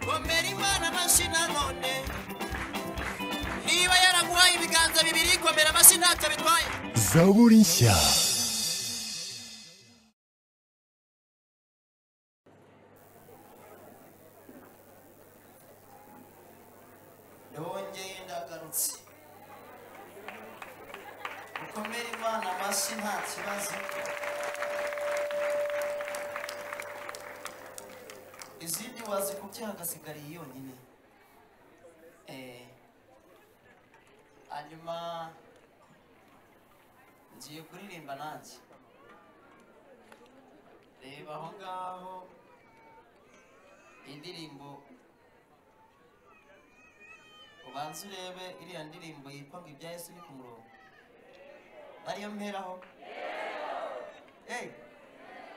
komera imana amashyi nanone niba yaraguhaye ibiganza bibiri komera amashyi ntacyo bitwaye zaburi nshya yongeye ndagarutse mukomere imana amashyi nta kibazo izindi wazikubye hagasigariye yonyine Eh, hanyuma ngiye kuririmba nanjye reba aho ngaho indirimbo ubanze urebe iriya ndirimbo yitwa ngo ibya yesu ni ku murongo ariyo mperaho eee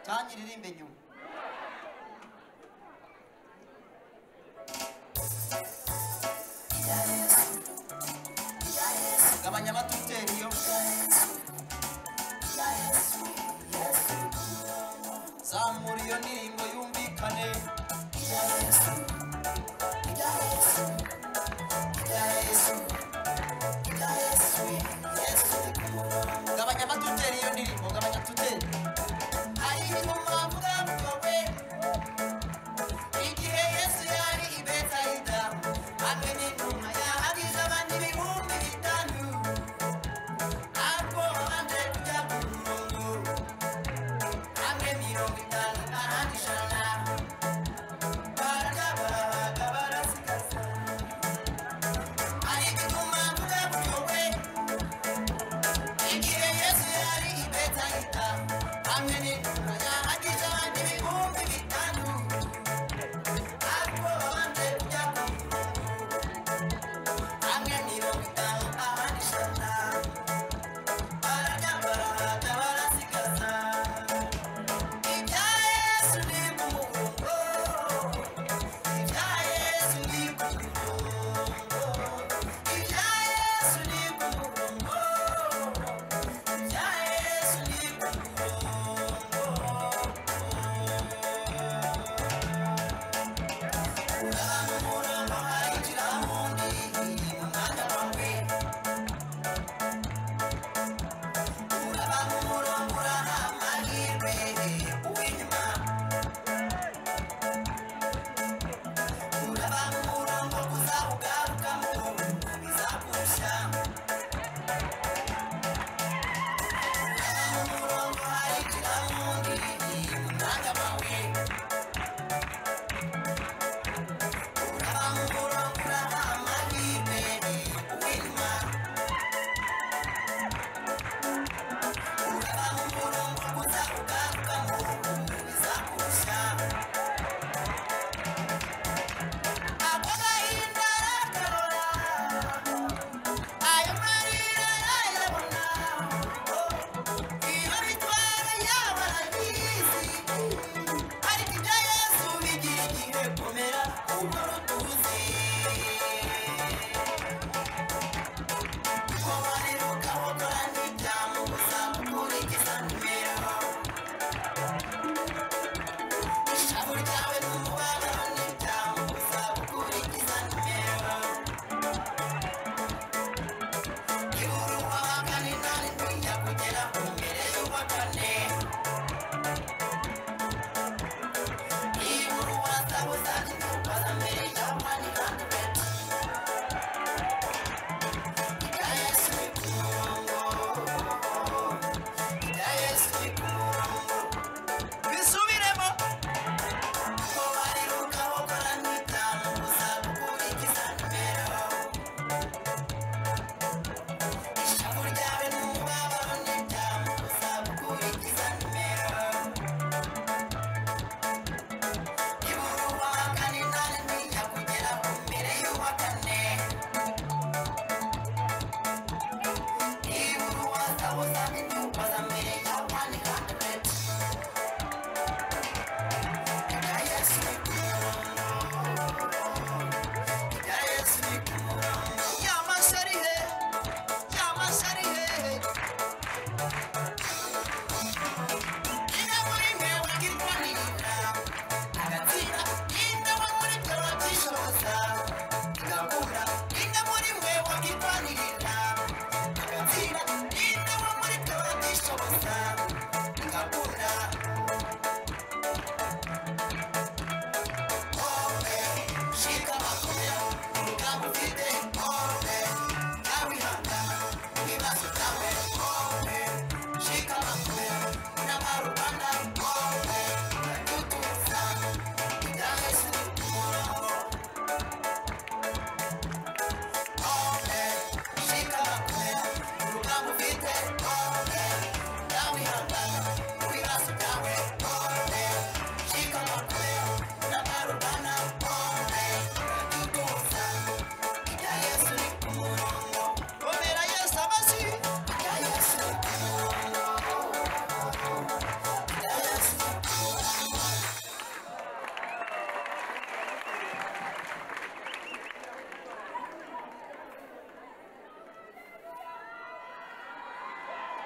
cyangwa iririmbe nyuma gabanya amatuteri yo zamura iyo ndirimbo yumvikane gabanya amatuteri iyo ndirimbo gabanya tuteri hari ibintu mwavuga mukowe igihe yesu yari i betayida hamwe n'intumwa yahagize abandi ibihumbi bitanu ariko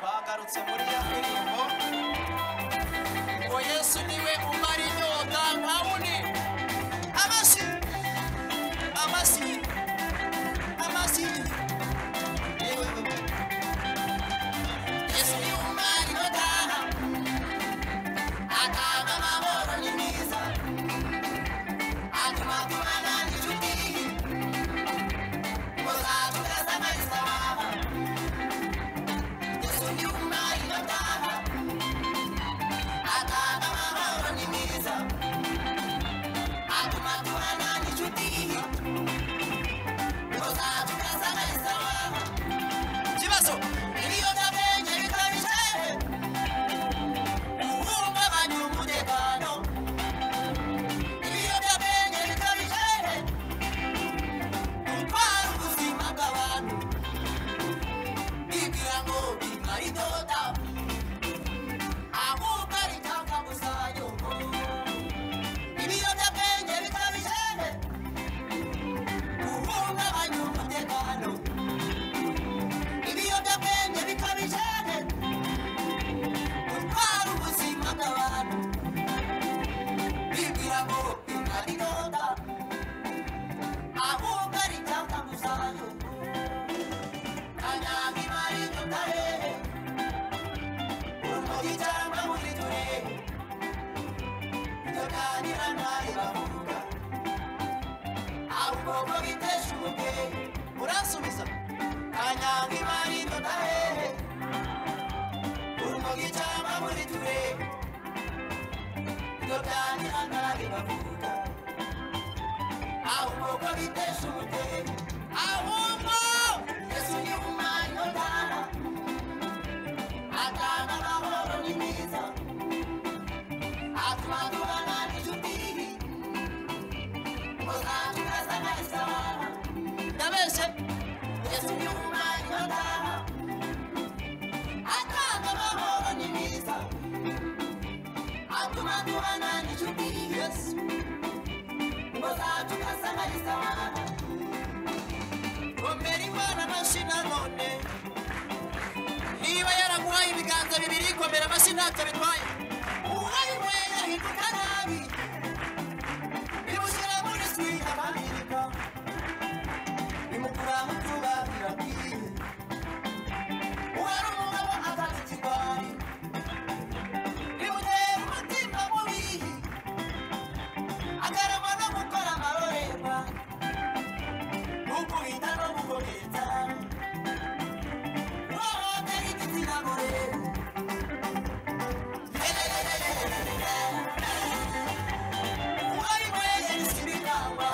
bagarutse muri iyo ndirimbo ngo yesu niwe umara inyota pawuni amashyi amashyi amashyi yewe wewe yesu niwe umara inyota atanga amahoro ni mwiza atuma tubana n'inshuti muza tugasanganiza baba yesu niwe umara inyota atanga amahoro ni mwiza atuma tubana n'inshuti muza tugasanganiza baba ikibazo ibiyobyabwenge bikabije uhungabanya umutekano ibiyobyabwenge bikabije gutwara ubuzima bw'abantu bibwira ngo bitari doda ahubwo ari tangabuzayo ibiyobyabwenge bikabije uhungabanya umutekano ibiyobyabwenge bikabije gutwara ubuzima bw'abantu bibwira ngo bitari doda ahubwo ari icyakamuzayo kanyamibare mu karere urumogi cyangwa muri turere tuganira nawe bavuga ahubwo bitesha umubyeyi muransubiza kanyamibare mu karere urumogi cyangwa muri turere tuganira nawe bavuga ahubwo ko bitesha umutego ahubwo yesu ni umwanya utanga atanga amahoro ni mwiza atuma tubana n'inshuti muzatukaza nahise abana ndabeshye yesu ni umwanya utanga atanga amahoro ni mwiza atuma tubana n'inshuti yesu mboza tugasangariza abantu gombera imana amashyi nanone niba yaraguhaye ibiganza bibiri komera amashyi ntacyo bitwaye uwaye umwe yahinduka nabi bimushyira muri swingi abamirika bimukura mu cyuba birakwiye uwari umugabo atata ikigwari bimutera umutima mubihi agarama no gukora amarorerwa gukubita no gukomeza uwahohotera igitsina gore uwayimuhereje ibiganwa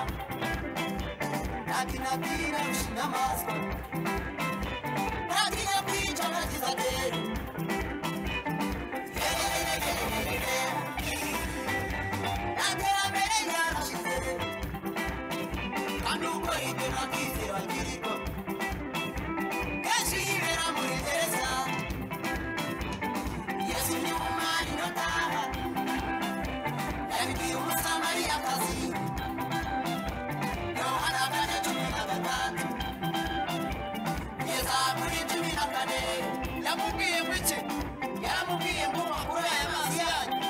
ntakinabwira ushinga amaso ntakinyakwica ntakiza atera iterambere ryarashize kandi uko ibyo kwizera kiriho kenshi yibera muri gereza yesu ni umwari notaha yabibwiye umusamariyakazi yohana kane cumi na gatatu kugeza kuri cumi na kane yamubwiye ngo iki yaramubwiye ngo makuru aya mazi yanyu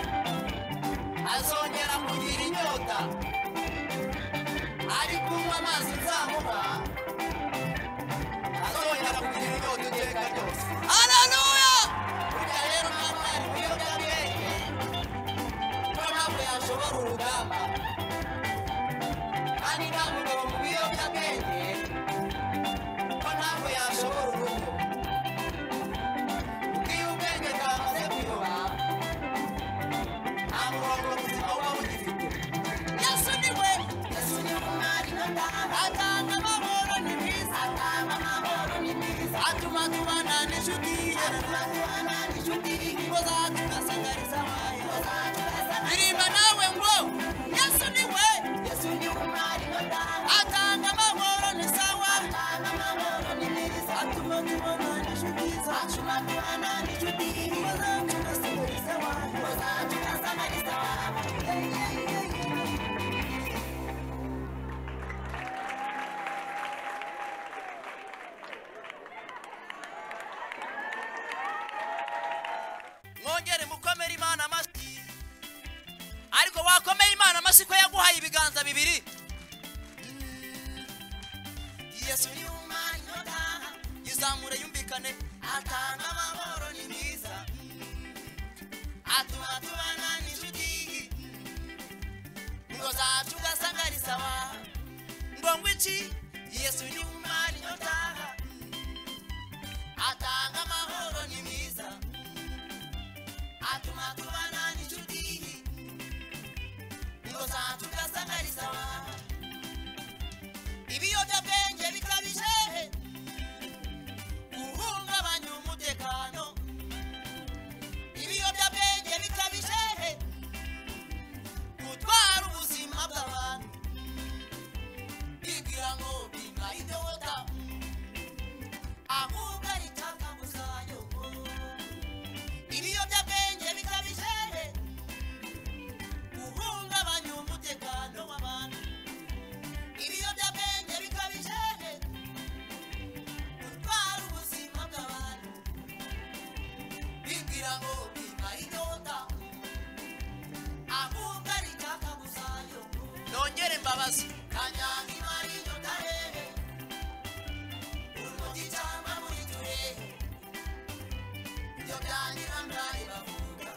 azongera kugira inyota ari kunywa amazi nzamuha azongera kugira inyota iteka ryose haleluya burya rero mama ari ibiyobyabwenge niyo mpamvu yashobora urugamba kandi nta mugabo mu biyobyabwenge ko ntabwo yashobora urugo kuko iyo ubwenge bwamaze kuyoba Yesu ni we, Yesu ni umwari w'indanga, atanga amahoro ni mwiza, atanga amahoro ni mwiza, atuma tubana n'inshuti ye, atuma tubana n'inshuti ye, iboza tugasangariza abantu, iboza tugasangariza abantu. Ririmba nawe ngo Yesu ni we, Yesu ni umwari w'indanga, atanga amahoro ni sawa, atanga amahoro ni mwiza, atuma tubana n'inshuti ze, atuma tubana n'inshuti ye, iboza tugasangariza abantu, iboza tugasangariza abantu. Yeah, yeah, yeah, yeah. bamuhaye ibiganza bibiri yesu ni umwanya yizamure yumvikane atanga amahoro ni mwiza atuma tubana n'inshuti ngo zacu ugasanga ari sawa ngo ngo iki yesu ni umwanya atanga amahoro ni mwiza atuma tubana n'inshuti ngo zacu ugasanga ari sawa ibiyobyabwenge bikabije guhungabanya umutekano ibiyobyabwenge bikabije gutwara ubuzima bw'abantu bibwira ngo binga idota ahubwo ari itaka gusayo ibiyobyabwenge bikabije guhungabanya umutekano w'abantu ibiyobyabwenge bikabije gutwara ubuzima bw'abantu bibwira ngo biba inyota ahubwo ari icyaka gusayo nongere mbabaza kanyange imari inyota hehe umugi cyangwa muri turehe ibyo byangira mbaye bavuga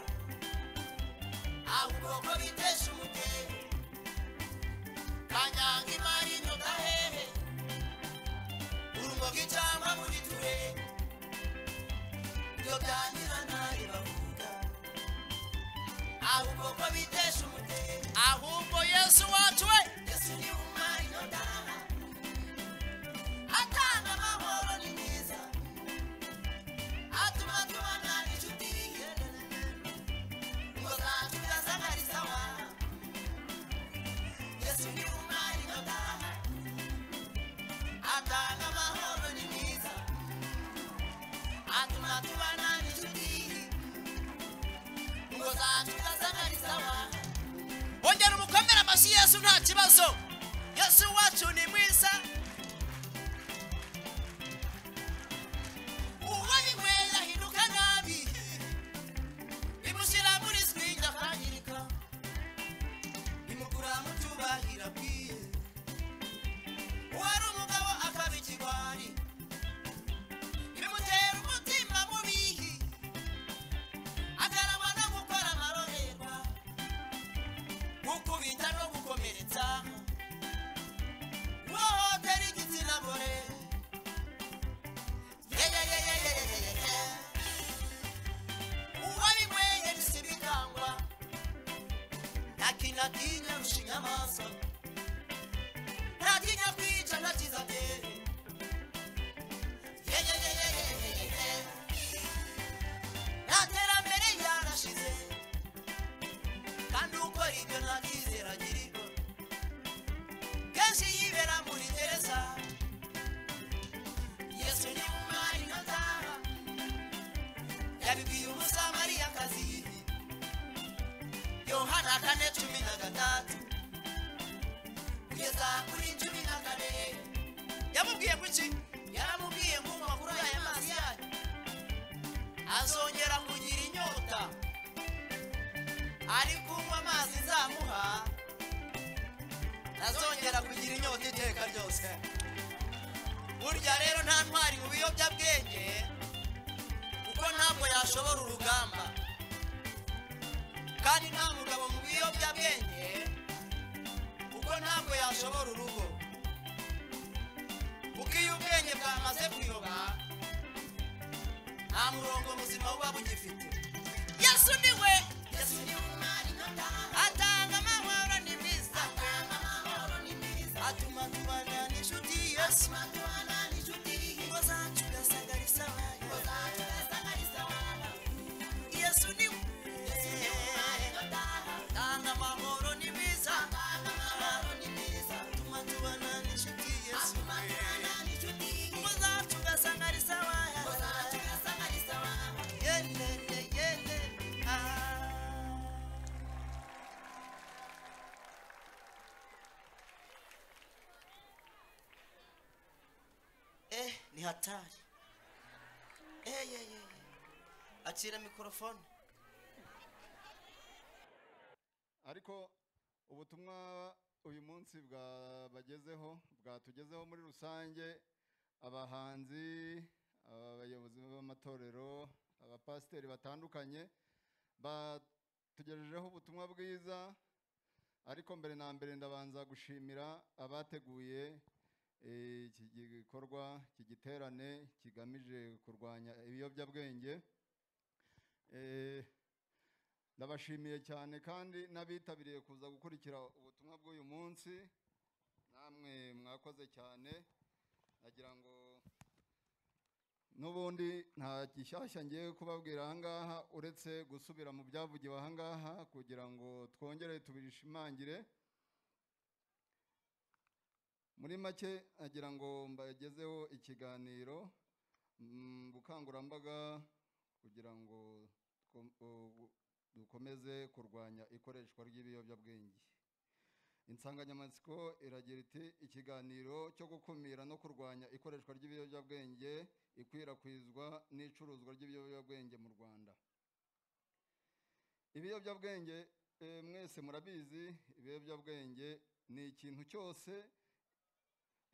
ahubwo ko bitesha umutego kanyange imari inyota hehe urumogi cyangwa muri ture ibyo byangira ntari bavuga ahubwo ko bitesha umutego ahubwo yesu wacu we yesu ni umwari inyota atanga amahoro ni mwiza atuma tubana n'inshuti ngo zacu zazagari sawa Yesu ni umwari inyota atanga amahoro ni mwiza atuma tubana n'inshuti ngo zacu zasanga ni sawa ongera umukomere amashyi yesu nta kibazo yesu wacu ni mwiza uwo binywera ahinduka nabi bimushyira muri swingi akangirika bimukura mu cyubahiro akwiye wari umugabo akaba ikigwari bimutera umutima mubihi akarangwa no gukora amarorerwa gukubita no gukomeretsa guhohotera igitsina gore yeyeyeyeyeyeye uwo binyweye bisibikangwa nakinatinya rusha inyamaswa ntakinya kwica ntakiza mbere yeyeyeyeyeyeye nta terambere yarashize kandi ukora ibyo nta cyizere agirirwa kenshi yibera muri gereza yesu ni umwari nkataha yabibwiye umusamariyakazi yohana kane cumi na gatatu kugeza kuri cumi na kane yamubwiye kuki yaramubwiye ngo makuru aya mazi yanyu azongera kugira inyota ari kunywa amazi nzamuha azongera kugira inyota iteka ryose burya rero nta ntwari mu biyobyabwenge kuko ntabwo yashobora urugamba kandi nta mugabo mu biyobyabwenge kuko ntabwo yashobora urugo kuko iyo ubwenge bwamaze kuyoba nta murongo muzima buba bugifite yesu ni we yesu ni umwari atanga amahoro ni mwiza atuma tubana n'inshuti yesu ingo zacu ugasanga ari sawa yesu ni we tanga amahoro ni mwiza atuma tubana n'inshuti yesu ingo zacu ugasanga ari sawa yene yene ah Eh, ni hatari. Eh, yeah, yeah, yeah. Achira mikrofoni. ariko ubutumwa uyu munsi bwabagezeho bwatugezeho muri rusange abahanzi abayobozi b'amatorero abapasiteri batandukanye batugejejeho ubutumwa bwiza ariko mbere na mbere ndabanza gushimira abateguye eh, iki gikorwa iki giterane kigamije kurwanya ibiyobyabwenge Eh, ndabashimiye cyane kandi n'abitabiriye kuza gukurikira ubutumwa bw'uyu munsi namwe mwakoze cyane nagira ngo n'ubundi nta gishyashya ngiye kubabwira ahangaha uretse gusubira mu byavugiwe ahangaha kugira ngo twongere tubishimangire muri make nagira ngo mbagezeho ikiganiro mm, bukangurambaga kugira ngo two- u- dukomeze kurwanya ikoreshwa ry'ibiyobyabwenge insanganyamatsiko iragira iti ikiganiro cyo gukumira no kurwanya ikoreshwa ry'ibiyobyabwenge ikwirakwizwa n'icuruzwa ry'ibiyobyabwenge mu rwanda ibiyobyabwenge eh, mwese murabizi ibiyobyabwenge ni ikintu cyose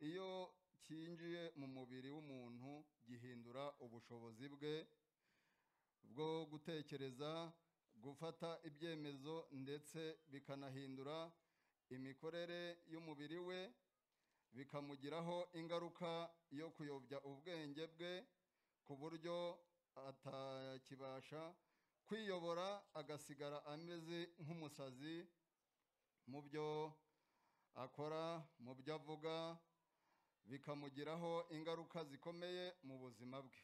iyo cyinjiye mu mubiri w'umuntu gihindura ubushobozi bwe bwo gutekereza gufata ibyemezo ndetse bikanahindura imikorere y'umubiri we bikamugiraho ingaruka yo kuyobya ubwenge bwe ku buryo atakibasha kwiyobora agasigara ameze nk'umusazi mu byo akora mu byo avuga bikamugiraho ingaruka zikomeye mu buzima bwe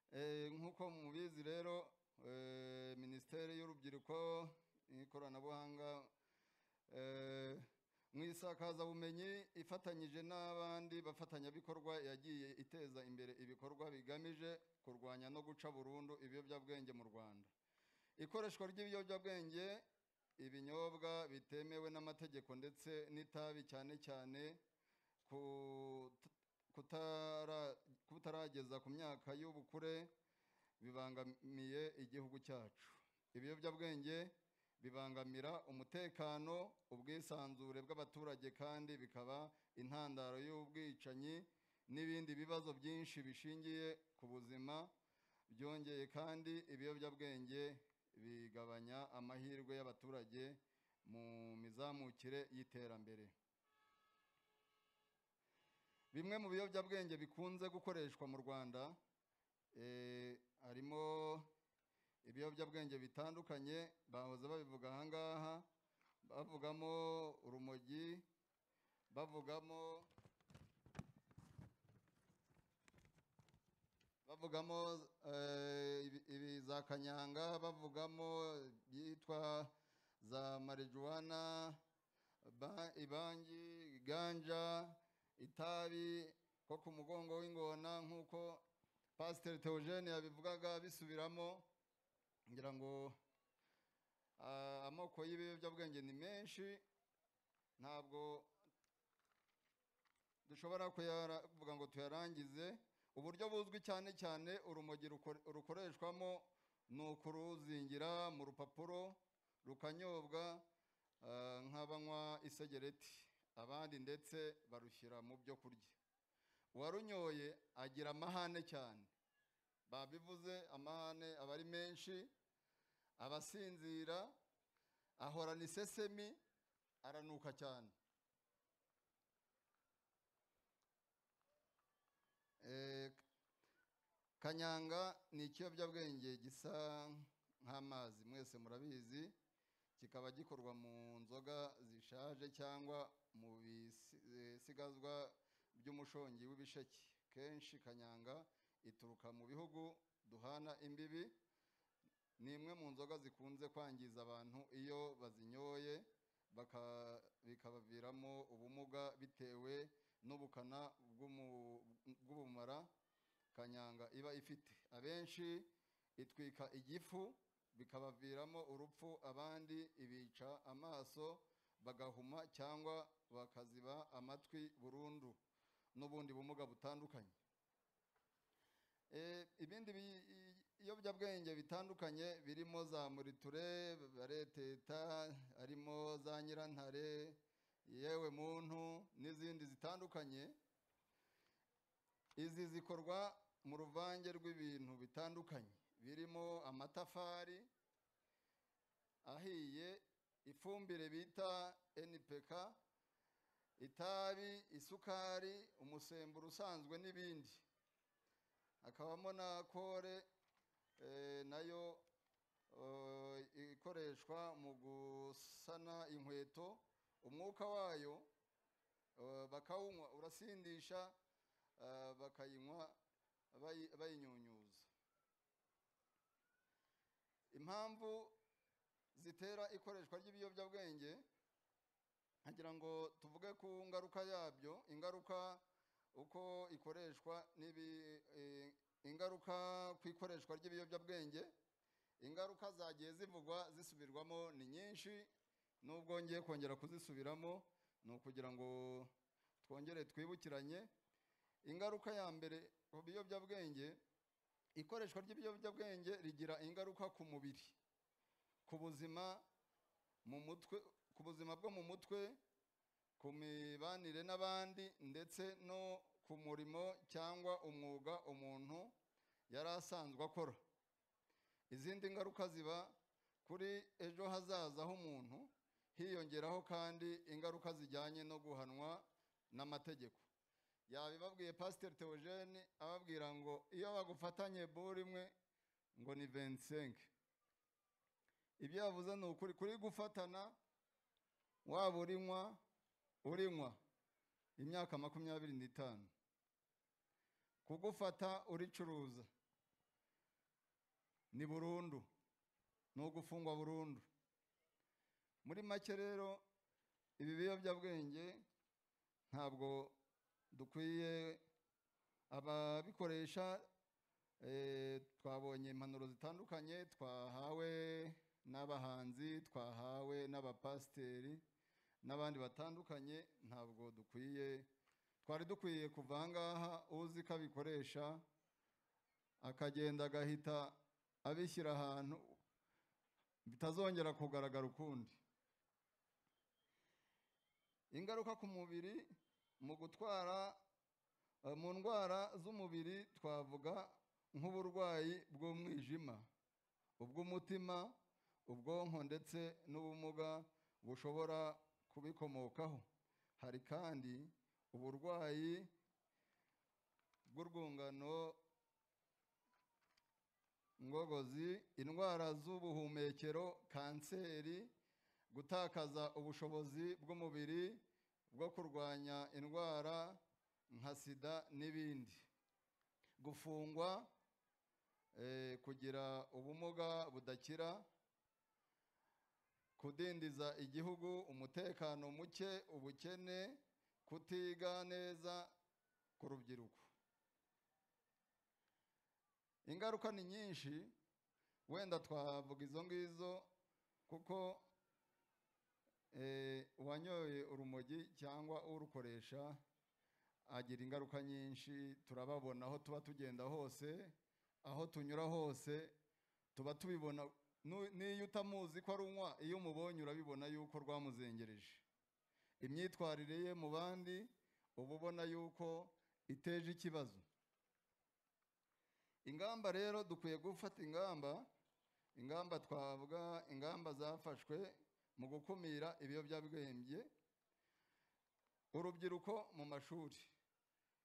Eh, nk'uko mubizi rero eh, minisiteri y'urubyiruko n'ikoranabuhanga eh, mu isakazabumenyi ifatanyije n'abandi bafatanyabikorwa yagiye iteza imbere ibikorwa bigamije kurwanya no guca burundu ibiyobyabwenge mu rwanda ikoreshwa ry'ibiyobyabwenge ibinyobwa bitemewe n'amategeko ndetse n'itabi cyane cyane ku- kutara- kutarageza ku myaka y'ubukure bibangamiye igihugu cyacu ibiyobyabwenge bibangamira umutekano ubwisanzure bw'abaturage kandi bikaba intandaro y'ubwicanyi n'ibindi bibazo byinshi bishingiye ku buzima byongeye kandi ibiyobyabwenge bigabanya amahirwe y'abaturage mu mizamukire y'iterambere bimwe mu biyobyabwenge bikunze gukoreshwa mu rwanda eh, harimo ibiyobyabwenge bitandukanye bahoze babivuga ahangaha bavugamo urumogi bavugamo bavugamo eh, ibi- ibi za kanyanga bavugamo ibyitwa za marijuwana ba- ibangi ganja itabi ko ku mugongo w'ingona nk'uko pasiteri teogene yabivugaga bisubiramo ngira ngo ah, amoko y'ibiyobyabwenge ni menshi ntabwo dushobora kuvuga ngo tuyarangize uburyo buzwi cyane cyane urumogi ruko- rukoreshwamo ni ukuruzingira mu rupapuro rukanyobwa ah, nk'abanywa isegereti abandi ndetse barushyira mu byo kurya uwarunyoye agira amahane cyane babivuze amahane aba ari menshi abasinzira ahorana isesemi aranuka cyane Eh, kanyanga ni ikiyobyabwenge gisa nk'amazi mwese murabizi kikaba gikorwa mu nzoga zishaje cyangwa mu bisigazwa by'umushongi w'ibisheke kenshi kanyanga ituruka mu bihugu duhana imbibi ni imwe mu nzoga zikunze kwangiza abantu iyo bazinyoye baka- bikabaviramo ubumuga bitewe n'ubukana bw'umu- bw'ubumara kanyanga iba ifite abenshi itwika igifu bikabaviramo urupfu abandi ibica amaso bagahuma cyangwa bakaziba amatwi burundu n'ubundi bumuga butandukanye Eh, ibindi bi- i- ibiyobyabwenge bitandukanye birimo za muriture bareteta harimo za nyirantare yewe muntu n'izindi zitandukanye izi zikorwa mu ruvange rw'ibintu bitandukanye birimo amatafari ahiye ifumbire bita npk itabi isukari umusemburo usanzwe n'ibindi hakabamo na kore eh, nayo eh, ikoreshwa mu gusana inkweto umwuka wayo eh, bakawunywa urasindisha eh, bakayinywa bayi- bayinyunyuza impamvu zitera ikoreshwa ry'ibiyobyabwenge nkagira ngo tuvuge ku ngaruka yabyo ingaruka uko ikoreshwa n'ibi eh, ingaruka ku ikoreshwa ry'ibiyobyabwenge ingaruka zagiye zivugwa zisubirwamo ni nyinshi n'ubwo ngiye kongera kuzisubiramo ni ukugira ngo twongere twibukiranye ingaruka ya mbere ku biyobyabwenge ikoreshwa ry'ibiyobyabwenge rigira ingaruka ku mubiri ku buzima mu mutwe ku buzima bwo mu mutwe ku mibanire n'abandi ndetse no ku murimo cyangwa umwuga umuntu yari asanzwe akora izindi ngaruka ziba kuri ejo hazaza h'umuntu hiyongeraho kandi ingaruka zijyanye no guhanwa n'amategeko yabibabwiye pasiteri teogene ababwira ngo iyo bagufatanye buri imwe ngo ni vensenke ibyo yavuze ni ukuri kuri gufatana waba urinywa urinywa imyaka makumyabiri n'itanu kugufata uricuruza ni burundu ni ugufungwa burundu muri make rero ibi biyobyabwenge ntabwo dukwiye ababikoresha eh, twabonye impanuro zitandukanye twahawe n'abahanzi twahawe n'abapasiteri n'abandi batandukanye ntabwo dukwiye twari dukwiye kuva aha ngaha uzi ko abikoresha akagenda agahita abishyira ahantu bitazongera kugaragara ukundi ingaruka ku mubiri mu gutwara eh, mu ndwara z'umubiri twavuga nk'uburwayi bw'umwijima ubw'umutima ubwonko ndetse n'ubumuga bushobora kubikomokaho hari kandi uburwayi bw'urwungano ngogozi indwara z'ubuhumekero kanseri gutakaza ubushobozi bw'umubiri bwo kurwanya indwara nka sida n'ibindi gufungwa eh, kugira ubumuga budakira kudindiza igihugu umutekano muke ubukene kutiga neza ku rubyiruko ingaruka ni nyinshi wenda twavuga izo ngizo kuko eh, uwanyoye urumogi cyangwa urukoresha agira ingaruka nyinshi turababona aho tuba tugenda hose aho tunyura hose tuba tubibona Nu- n'iyo utamuzi ko arunywa iyo umubonye urabibona yuko rwamuzengereje imyitwarire ye mu bandi uba ubona yuko iteje ikibazo ingamba rero dukwiye gufata ingamba ingamba twavuga ingamba zafashwe mu gukumira ibiyobyabwenge urubyiruko mu mashuri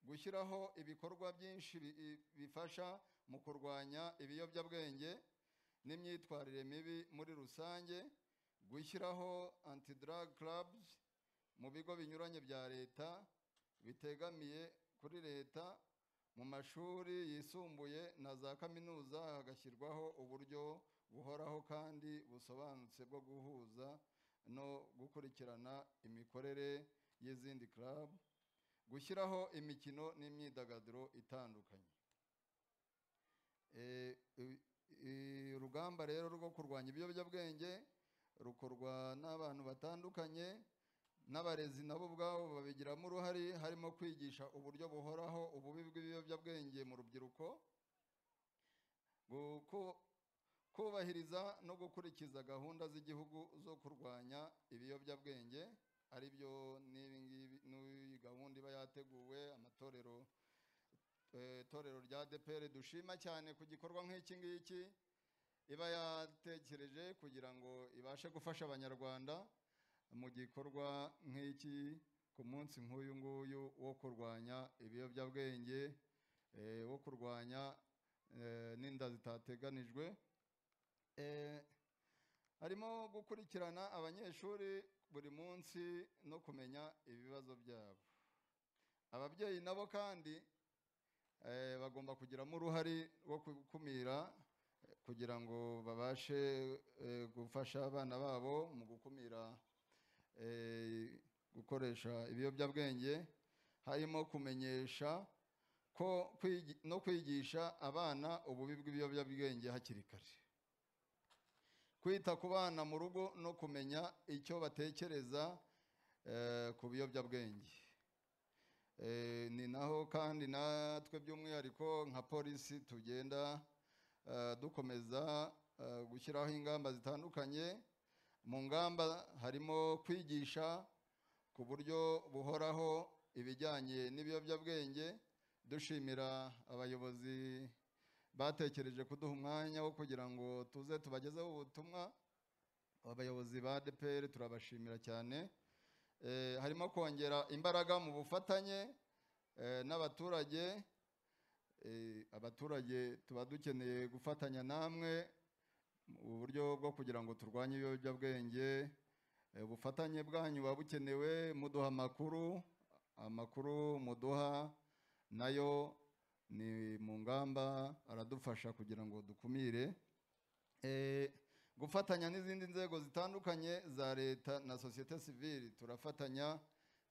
gushyiraho ibikorwa byinshi bi- i- bifasha mu kurwanya ibiyobyabwenge n'imyitwarire mibi muri rusange gushyiraho anti drug clubs mu bigo binyuranye bya leta bitegamiye kuri leta mu mashuri yisumbuye na za kaminuza hagashyirwaho uburyo buhoraho kandi busobanutse bwo guhuza no gukurikirana imikorere y'izindi club gushyiraho imikino n'imyidagaduro itandukanye Eh, i- i- urugamba rero rwo kurwanya ibiyobyabwenge rukorwa n'abantu batandukanye n'abarezi nabo ubwabo babigiramo uruhare harimo kwigisha uburyo buhoraho ububi bw'ibiyobyabwenge mu rubyiruko Guku- kubahiriza no gukurikiza gahunda z'igihugu zo kurwanya ibiyobyabwenge ari byo n'ibi ngibi n'iyi gahunda iba yateguwe amatorero eh, itorero rya DPR dushima cyane ku gikorwa nk'iki ngiki iba yatekereje kugira ngo ibashe gufasha abanyarwanda mu gikorwa nk'iki ku munsi nk'uyu nguyu wo kurwanya ibiyobyabwenge eh, wo kurwanya eh, n'inda zitateganijwe Eh, harimo gukurikirana abanyeshuri buri munsi no kumenya ibibazo byabo ababyeyi nabo kandi eh, bagomba kugiramo uruhare rwo gukumira eh, kugira ngo babashe eh, gufasha abana babo mu gukumira eh, gukoresha ibiyobyabwenge harimo kumenyesha ko kwigi- no kwigisha abana ububi bw'ibiyobyabwenge hakiri kare kwita ku bana mu rugo no kumenya icyo batekereza eh, ku biyobyabwenge Eh, ni naho kandi natwe by'umwihariko nka polisi tugenda eh, dukomeza eh, gushyiraho ingamba zitandukanye mu ngamba harimo kwigisha ku buryo buhoraho ibijyanye n'ibiyobyabwenge dushimira abayobozi batekereje kuduha umwanya wo kugira ngo tuze tubagezeho ubutumwa abayobozi ba DPR turabashimira cyane Eh, harimo kongera imbaraga mu bufatanye eh, n'abaturage Eh, abaturage tuba dukeneye gufatanya namwe mu buryo bwo kugira ngo turwanye ibiyobyabwenge Eh, ubufatanye bwanyu buba bukenewe muduha amakuru amakuru muduha nayo ni mu ngamba aradufasha kugira ngo dukumire Eh, gufatanya n'izindi nzego zitandukanye za leta na sosiyete sivili turafatanya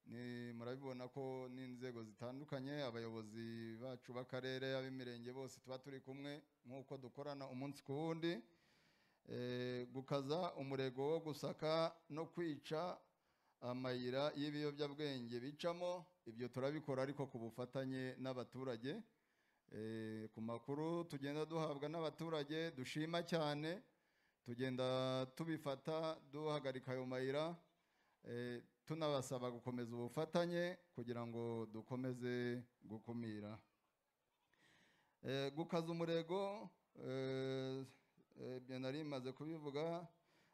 ni murabibona ko n'inzego zitandukanye abayobozi bacu b'akarere ab'imirenge bose tuba turi kumwe nk'uko dukorana umunsi ku wundi Eh, gukaza umurego wo gusaka no kwica amayira y'ibiyobyabwenge bicamo ibyo turabikora ariko ku bufatanye n'abaturage Eh, ku makuru tugenda duhabwa n'abaturage dushima cyane tugenda tubifata duhagarika ayo mayira eh, tunabasaba gukomeza ubufatanye kugira ngo dukomeze gukumira Eh, gukaza umurego eh, eh, ibyo nari maze kubivuga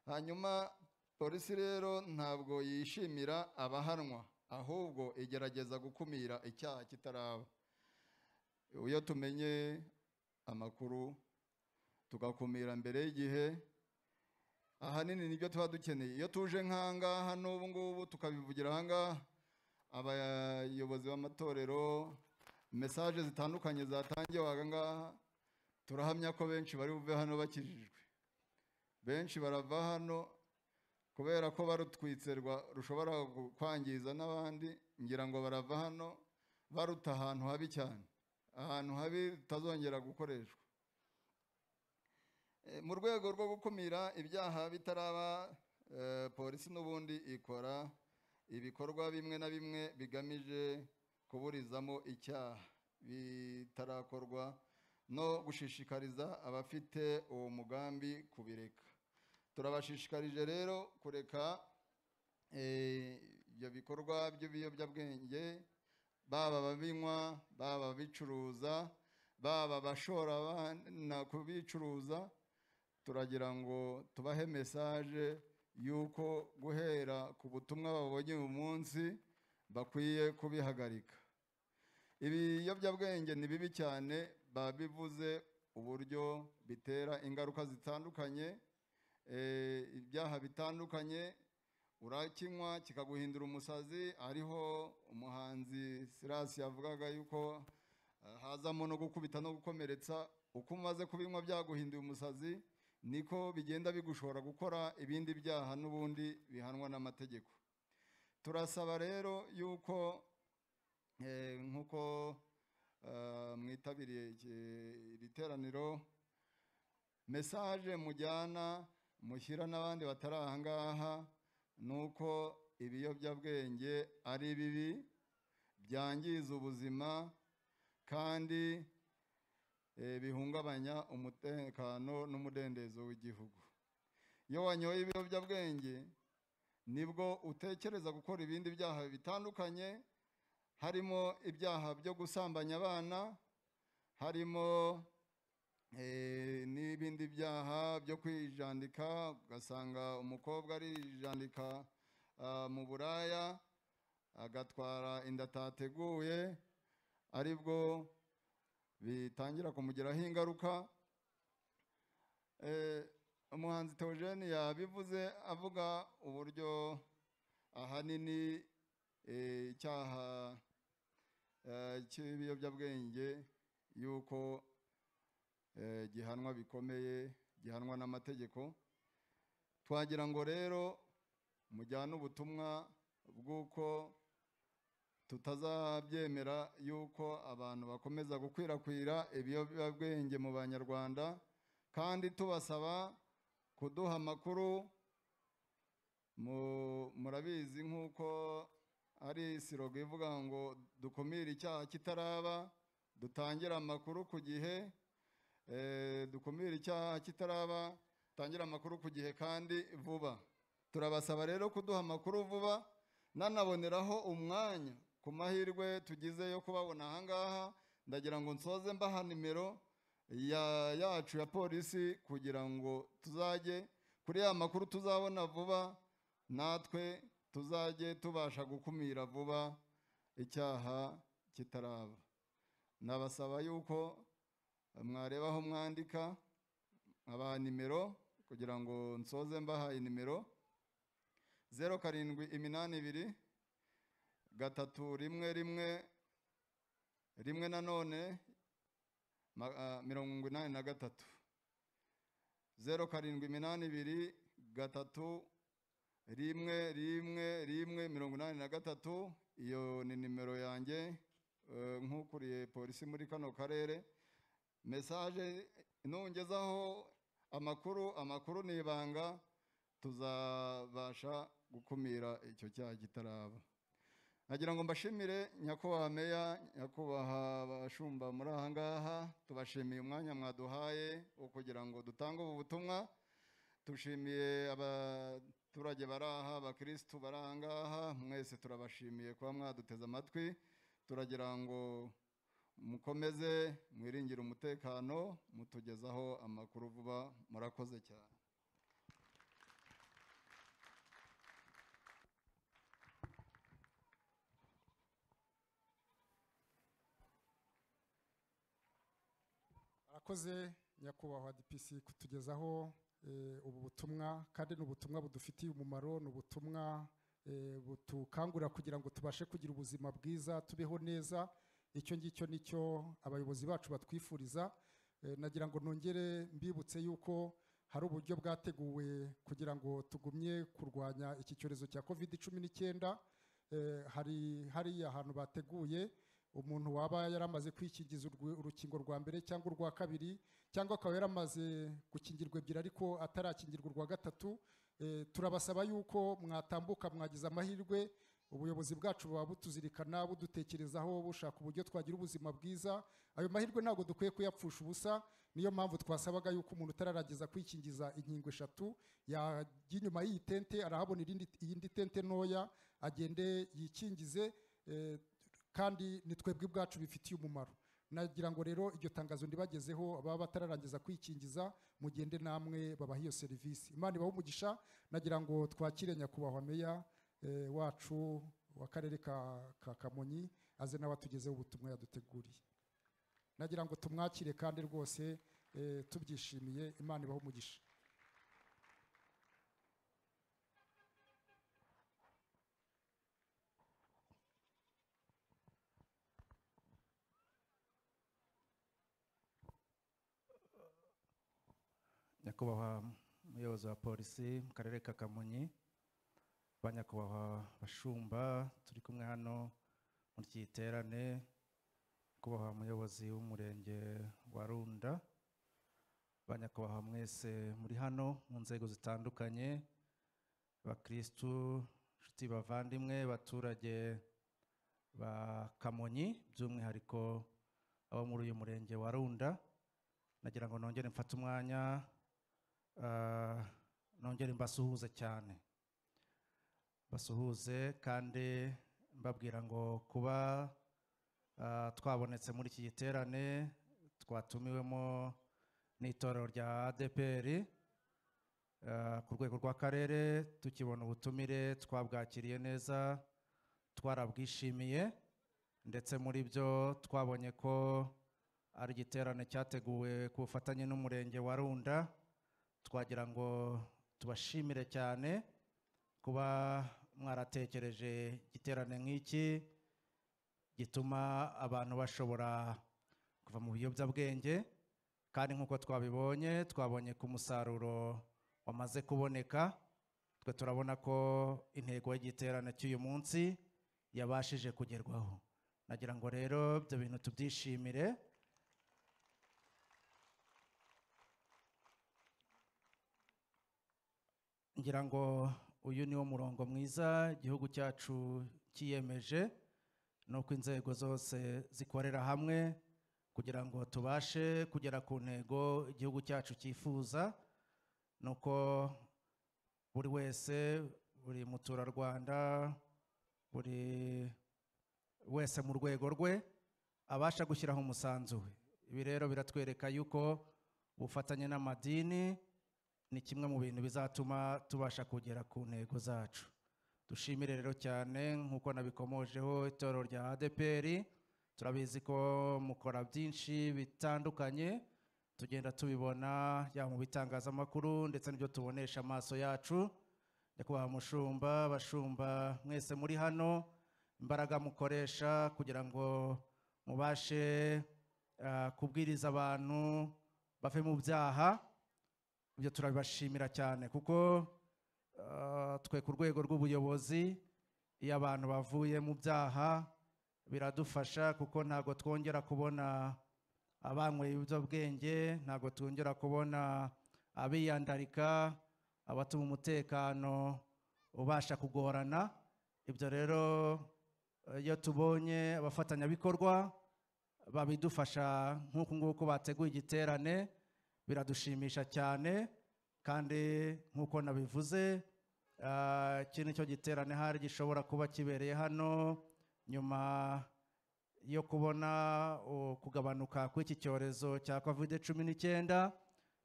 hanyuma polisi rero ntabwo yishimira abahanwa ahubwo igerageza gukumira icyaha kitaraba iyo tumenye amakuru tugakumira mbere y'igihe ahanini nibyo tuba dukeneye iyo tuje nk'ahangaha n'ubu ngubu tukabivugira ahangaha abayobozi b'amatorero mesaje zitandukanye zatangiwe ahangaha turahamya ko benshi bari buve hano bakijijwe benshi barava hano kubera ko barutwitse rwa- rushobora gu- kwangiza n'abandi ngira ngo barava hano baruta ahantu habi cyane ahantu habi rutazongera gukoreshwa Eh, mu rwego rwo gukumira ibyaha bitaraba eh, polisi n'ubundi ikora ibikorwa bimwe na bimwe bigamije kuburizamo icyaha bitarakorwa no gushishikariza abafite uwo mugambi kubireka turabashishikarije rero kureka eh, ibyo bikorwa by'ibiyobyabwenge baba ababinywa baba ababicuruza baba abashora abana kubicuruza turagira ngo tubahe mesaje y'uko guhera ku butumwa babonye uyu munsi bakwiye kubihagarika ibiyobyabwenge ni bibi cyane babivuze uburyo bitera ingaruka zitandukanye eh, ibyaha bitandukanye urakinywa kikaguhindura umusazi ariho umuhanzi Silas yavugaga yuko eh, hazamo no gukubita no gukomeretsa uko umaze kubinywa byaguhinduye umusazi niko bigenda bigushora gukora ibindi byaha n'ubundi bihanwa n'amategeko turasaba rero yuko eh, nk'uko eh, mwitabiriye iki- iri teraniro mesaje mujyana mushyira n'abandi batari aha ngaha ni uko ibiyobyabwenge ari bibi byangiza ubuzima kandi eh, bihungabanya umutekano n'umudendezo w'igihugu iyo wanyoye ibiyobyabwenge nibwo utekereza gukora ibindi byaha bitandukanye harimo ibyaha byo gusambanya abana harimo eh, n'ibindi byaha byo kwijandika ugasanga umukobwa arijandika ah, mu buraya agatwara inda atateguye aribwo bitangira kumugiraho ingaruka Eh, umuhanzi Theogene yabivuze avuga uburyo ahanini eh, icyaha eh, cy'ibiyobyabwenge yuko eh, gihanwa bikomeye gihanwa n'amategeko twagira ngo rero mujyane ubutumwa bw'uko tutazabyemera yuko abantu bakomeza gukwirakwira ibiyobyabwenge mu banyarwanda kandi tubasaba kuduha amakuru mu- murabizi nk'uko ari sirogo ivuga ngo dukumire icyaha kitaraba dutangire amakuru ku gihe eh, dukumire icyaha kitaraba dutangire amakuru ku gihe kandi vuba turabasaba rero kuduha amakuru vuba nanaboneraho umwanya ku mahirwe tugize yo kubabona ahangaha ndagira ngo nsoze mbaha nimero ya yacu ya polisi kugira ngo tuzajye kuri ya makuru tuzabona vuba natwe tuzajye tubasha gukumira vuba icyaha kitaraba nabasaba yuko mwarebaho mwandika abaha nimero kugira ngo nsoze mbahaye nimero zeru karindwi iminani ibiri gatatu rimwe rimwe rimwe nanone ma- ah, mirongo inani na gatatu zeru karindwi iminani ibiri gatatu rimwe rimwe rimwe mirongo inani na gatatu iyo ni nimero yanjye eh, nk'ukuriye polisi muri kano karere mesaje nungezaho amakuru amakuru ni ibanga tuzabasha gukumira icyo cyaha kitaraba nagira ngo mbashimire nyakubahwa meya nyakubahwa bashumba muri aha ngaha tubashimiye umwanya mwaduhaye wo kugira ngo dutange ubu butumwa tushimiye abaturage bari aha abakirisitu bari aha ngaha mwese turabashimiye kuba mwaduteze amatwi turagira ngo mukomeze mwiringire umutekano mutugezaho amakuru vuba murakoze cyane arakoze nyakubahwa dpc kutugezaho eh, ubu butumwa kandi ni ubutumwa budufitiye umumaro ni ubutumwa eh, butukangurira kugira ngo tubashe kugira ubuzima bwiza tubeho neza icyo ngicyo nicyo abayobozi bacu batwifuriza Eh, nagira ngo nongere mbibutse yuko hari uburyo bwateguwe kugira ngo tugumye kurwanya iki cyorezo cya covid cumi n'icyenda Eh, hari hariya ahantu bateguye umuntu waba yaramaze kwikingiza urwe- urukingo rwa mbere cyangwa urwa kabiri cyangwa akaba yaramaze gukingirwa ebyiri ariko atarakingirwa urwa gatatu eh, turabasaba yuko mwatambuka mwagize amahirwe ubuyobozi bwacu buba butuzirikana budutekerezaho bushaka uburyo twagira ubuzima bwiza ayo mahirwe ntabwo dukwiye kuyapfusha ubusa niyo mpamvu twasabaga yuko umuntu utararageza kwikingiza inkingo eshatu yajya inyuma y'iyi tente arahabona irindi- iyindi tente ntoya agende yikingize eh, kandi ni twebwe ubwacu bifitiye umumaro nagira ngo rero iryo tangazo ndibagezeho baba batararangiza kwikingiza mugende namwe babaha iyo serivisi imana ibahe umugisha nagira ngo twakire nyakubahwa meya eh, wacu w'akarere ka, ka kamonyi aze nawe atugezeho ubutumwa yaduteguriye nagira ngo tumwakire kandi rwose eh, tubyishimiye imana ibahe umugisha nyakubahwa umuyobozi wa polisi mu karere ka kamonyi ba nyakubahwa bashumba turi kumwe hano muri iki giterane nyakubahwa umuyobozi w'umurenge wa runda ba nyakubahwa mwese muri hano mu nzego zitandukanye bakirisitu inshuti bavandimwe baturage ba kamonyi by'umwihariko abo muri uyu murenge wa runda nagira ngo nongere mfate umwanya ah, nongere mbasuhuze cyane basuhuze kandi mbabwira ngo kuba ah, twabonetse muri iki giterane twatumiwemo n'itorero rya adpr ah, ku rwego rw'akarere tukibona ubutumire twabwakiriye neza twarabwishimiye ndetse muri byo twabonye ko ari igiterane cyateguwe ku bufatanye n'umurenge wa runda twagira ngo tubashimire cyane kuba mwaratekereje igiterane nk'iki gituma abantu bashobora kuva mu biyobyabwenge kandi nk'uko twabibonye twabonye ku musaruro wamaze kuboneka twe turabona ko intego y'igiterane cy'uyu munsi yabashije kugerwaho nagira ngo rero ibyo bintu tubyishimire ngira ngo uyu ni wo murongo mwiza igihugu cyacu cyiyemeje nuko inzego zose zikorera hamwe kugira ngo tubashe kugera ku ntego igihugu cyacu cyifuza nuko buri wese buri muturarwanda buri wese mu rwego rwe abasha gushyiraho umusanzu we ibi rero biratwereka yuko ubufatanye n'amadini ni kimwe mu bintu bizatuma tubasha kugera ku ntego zacu dushimire rero cyane nk'uko nabikomojeho itorero rya adpr turabizi ko mukora byinshi bitandukanye tugenda tubibona yaba mu bitangazamakuru ndetse n'ibyo tubonesha amaso yacu nyakubahwa mushumba bashumba mwese muri hano imbaraga mukoresha kugira ngo mubashe ah, kubwiriza abantu bave mu byaha ibyo turabibashimira cyane kuko ah, twe ku rwego rw'ubuyobozi iyo abantu bavuye mu byaha biradufasha kuko ntabwo twongera kubona abanyweye ibiyobyabwenge ntabwo twongera kubona abiyandarika abatuma umutekano ubasha kugorana ibyo rero eh, iyo tubonye abafatanyabikorwa babidufasha nk'uku nguku bateguye igiterane biradushimisha cyane kandi nk'uko nabivuze ah, iki ni cyo giterane hari gishobora kuba kibereye hano nyuma yo kubona uh, kugabanuka kw'iki cyorezo cya covid cumi n'icyenda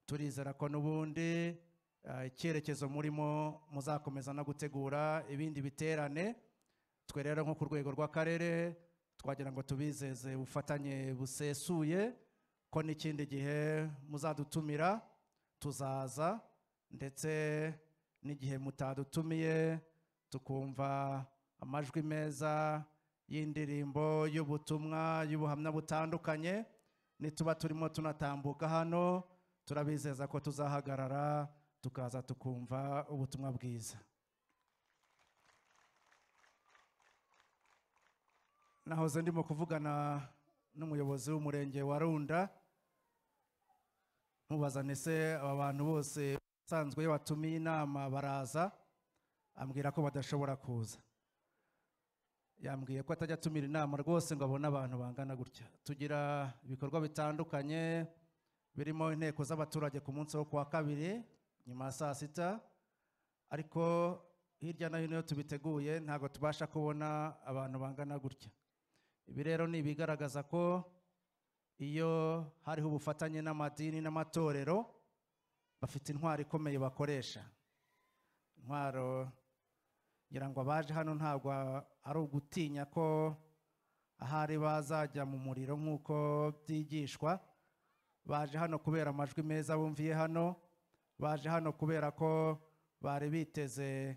turizera ko n'ubundi ah, icyerekezo murimo muzakomeza no gutegura ibindi biterane twe rero nko ku rwego rw'akarere twagira ngo tubizeze ubufatanye busesuye ko n'ikindi gihe muzadutumira tuzaza ndetse n'igihe mutadutumiye tukumva amajwi meza y'indirimbo y'ubutumwa y'ubuhamya butandukanye nituba turimo tunatambuka hano turabizeza ko tuzahagarara tukaza tukumva ubutumwa bwiza nahoze ndimo kuvugana n'umuyobozi w'umurenge wa runda mubaza ese aba bantu bose usanzwe iyo batumiye inama baraza ambwira ko badashobora kuza yambwiye ko atajya atumira inama rwose ngo abone abantu bangana gutya tugira ibikorwa bitandukanye birimo inteko z'abaturage ku munsi wo kuwa kabiri nyuma ya saa sita ariko hirya no hino iyo tubiteguye ntabwo tubasha kubona abantu bangana gutya ibi rero ni ibigaragaza ko iyo hariho ubufatanye n'amadini n'amatorero bafite intwaro ikomeye bakoresha intwaro ngira ngo abaje hano ntabwo ari ugutinya ko ahari bazajya mu muriro nk'uko byigishwa baje hano kubera amajwi meza bumviye hano baje hano kubera ko bari biteze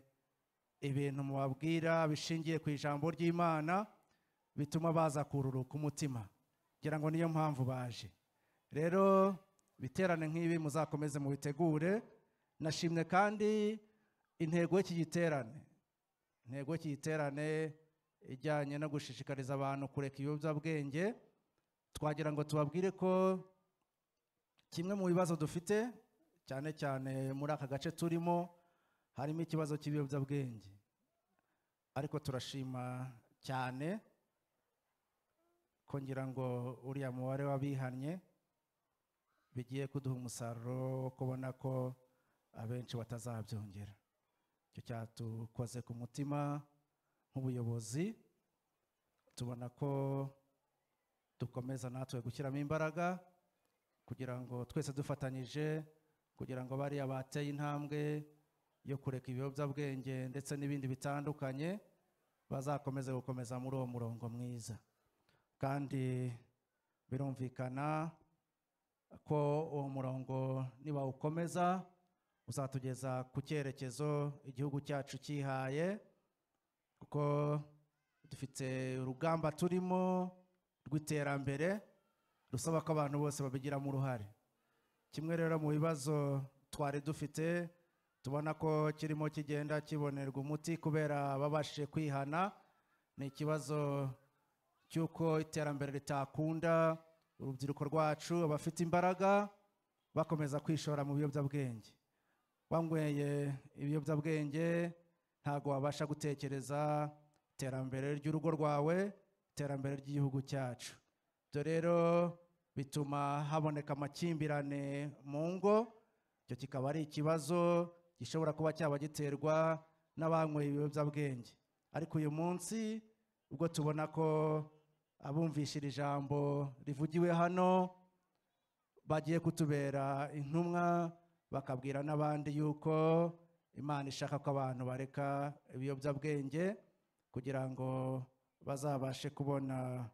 ibintu mubabwira bishingiye ku ijambo ry'imana bituma baza kururuka umutima ngira ngo niyo mpamvu baje rero ibiterane nk'ibi muzakomeze mubitegure nashimye kandi intego y'iki giterane intego y'iki giterane ijyanye no gushishikariza abantu kureka ibiyobyabwenge twagira ngo tubabwire ko kimwe mu bibazo dufite cyane cyane muri aka gace turimo harimo ikibazo cy'ibiyobyabwenge ariko turashima cyane ko ngira ngo uriya mubare w'abihannye bigiye kuduha umusaruro wo kubona ko abenshi batazabyongera icyo cyatukoze ku mutima nk'ubuyobozi tubona ko dukomeza natwe gushyiramo imbaraga kugira ngo twese dufatanyije kugira ngo bariya bateye intambwe yo kureka ibiyobyabwenge ndetse n'ibindi bitandukanye bazakomeze gukomeza muri uwo murongo mwiza kandi birumvikana ko uwo murongo nibawukomeza uzatugeza ku cyerekezo igihugu cyacu cyihaye kuko dufite urugamba turimo rw'iterambere rusaba ko abantu bose babigiramo uruhare kimwe rero mu bibazo twari dufite tubona ko kirimo kigenda kibonerwa umuti kubera babashije kwihana ni ikibazo cy'uko iterambere ritakunda urubyiruko rwacu abafite imbaraga bakomeza kwishora mu biyobyabwenge wanyweye ibiyobyabwenge ntabwo wabasha gutekereza iterambere ry'urugo rwawe iterambere ry'igihugu cyacu ibyo rero bituma haboneka amakimbirane mu ngo icyo kikaba ari ikibazo gishobora kuba cyaba giterwa n'abanyweye ibiyobyabwenge ariko uyu munsi ubwo tubona ko abumvishira ijambo rivugiwe hano bagiye kutubera intumwa bakabwira n'abandi yuko imana ishaka ko abantu bareka ibiyobyabwenge kugira ngo bazabashe kubona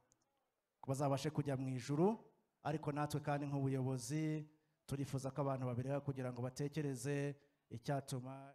bazabashe kujya mu ijuru ariko natwe kandi nk'ubuyobozi turifuza ko abantu babireka kugira ngo batekereze icyatuma